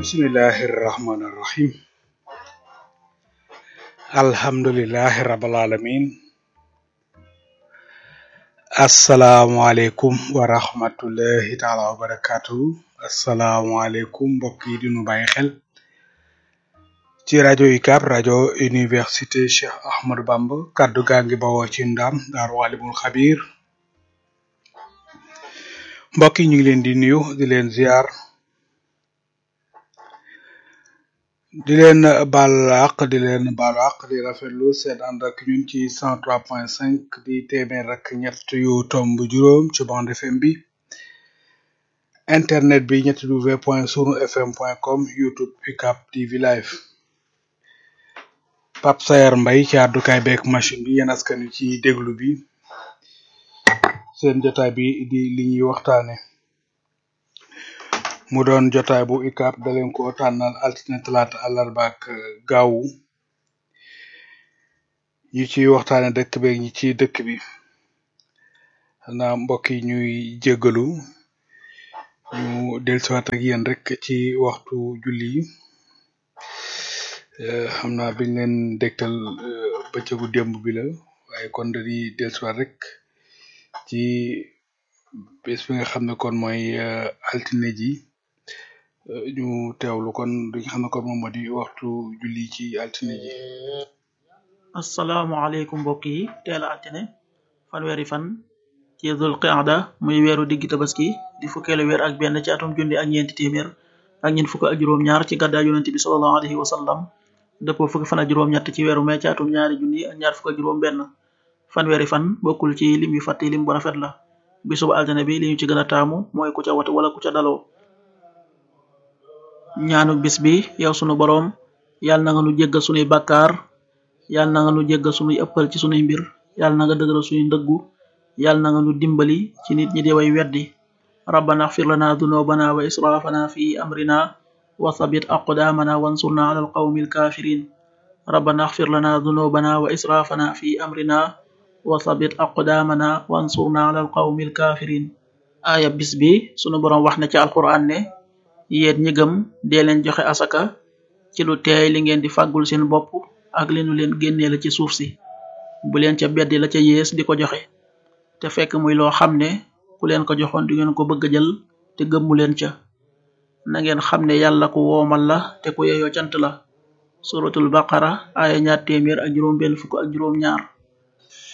bismillahi rahmani rahim alhamdulillahi rabbil alamin asalaamualeykum wa rahmatullahi taala wa barakatuhu asalaamualeykum mbokk yi di nu bàyyi xel ci rajo UCAB rajo université Cheikh Ahmadou Bamba kaddu gaa ngi bawoo ci ndam daaru alimul xabir mbokk yi ñu ngi leen di nuyu di leen ziar di leen baal àq di leen baalu àq di rafetlu seen ànd ak ñun ci 103.5 di téeméer ak ñett yu tomb juróom ci bande FM bi internet bi ñetti w point sunu fm point com youtube UCAB TV live Pape Sayar Mbay ci àddukaay beeg machine bi yéen askan wi ci déglu bi seen jotaay bi di li ñuy waxtaane mu doon jotaay bu UCAB da leen ko tànnal altine talaata àllarba ak gaawu ñi ci waxtaane dëkk beeg ñi ci dëkk bi xanaa mbokk yi ñuy jéggalu ñu dellusiwaat ak yéen rek ci waxtu julli yi Eh, xam naa biñ leen dégtal eh, bëccëgu démb bi la waaye kon dañuy dellusiwaat rek ci bés bi nga xam ne kon mooy eh, altine ji eh, ñu teewlu kon li nga xam ne kon moom moo di waxtu julli ci altine ji asalaamaaleykum mbokk yi teel a altine fanweeri fan ci dul qaada muy weeru diggi tabaski di fukkeelu weer ak benn ci atum junni ak ñeenti téeméer ak ñeent fukk ak juróom-ñaar ci gàddaa yonente bi sallallahu alayhi wa sallam dëppoo fukki fan ak juróom-ñett ci weeru mai ci atum ñaari junni ak ñaar fukk ak juróom-benn fanweeri fan bokkul ci lim yu fàtte lim bu rafet la bisub altine bi li ñu ci gën a taamu mooy ku ca watu wala ku ca daloo ñaanu bis bi yow sunu boroom yàlla na nga nu jéggal sunuy bàkkaar yàlla na nga nu jéggal sunuy ëppal ci sunuy mbir yàlla na nga dëgëral sunuy ndëggu yàlla na nga nu dimbali ci nit ñi di way weddi rabbana xfir lana dunubana wa israfana fi amrina wa thabit aqdamana wansurna ala alqawmi alkafirin rabbana xfir lana dunubana wa israfana fi amrina wa thabit aqdamana wansurna ala alqawmi alkafirin aaya bis bi sunu boroom wax na ci alquran ne yéen ñi gëm dee leen joxe asaka ci lu teey li ngeen di fàggul seen bopp ak li nu leen génnee la ci suuf si bu leen ca beddi la ca yées di ko joxe te fekk muy loo xam ne ku leen ko joxoon du ngeen ko bëgg a jël te gëmmu leen ca na ngeen xam ne yàlla ku woomal la te ku yeyoo cant la suratul baqara aaya ñaar téeméer ak juróom benn fukk ak juróom ñaar